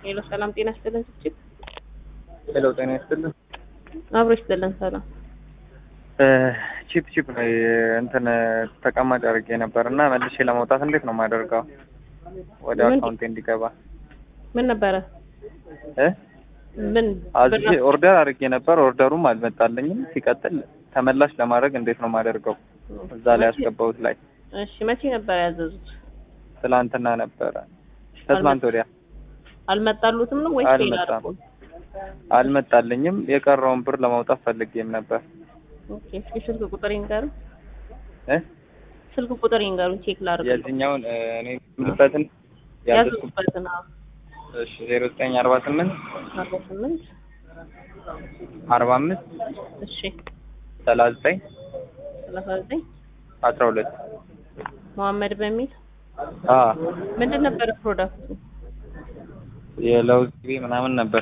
ሄሎ ሰላም ጤና ይስጥልን ችግር ሄሎ ጤና ይስጥልን። አብሮ ይስጥልን ሰላም ቺፕ ቺፕ ላይ እንትን ተቀማጭ አድርጌ ነበር እና መልሼ ለመውጣት እንዴት ነው የማደርገው? ወደ ምን? አካውንቴ እንዲገባ ምን ነበረ እ ምን አዝዤ ኦርደር አድርጌ ነበር። ኦርደሩም አልመጣልኝም። ሲቀጥል ተመላሽ ለማድረግ እንዴት ነው የማደርገው? እዛ ላይ ያስገባሁት ላይ እሺ መቼ ነበር ያዘዙት ትላንትና ነበረ ከትላንት ወዲያ አልመጣሉትም ነው ወይስ ሌላ አልመጣም። አድርጎ? አልመጣልኝም። የቀረውን ብር ለማውጣት ፈልጌም ነበር ኦኬ እስኪ ስልክ ቁጥር ይንገሩ እ ስልክ ቁጥር ይንገሩ ቼክ ላድርግ የዚህኛውን እ፣ እኔ የምልበትን ያዘዝኩት ያዘዙበትን አዎ እሺ ዜሮ ዘጠኝ አርባ ስምንት አርባ ስምንት አርባ አምስት እሺ ሰላሳ ዘጠኝ ሰላሳ ዘጠኝ አስራ ሁለት መሐመድ በሚል አ ምንድን ነበረ ፕሮዳክቱ የለውዝ ቅቤ ምናምን ነበር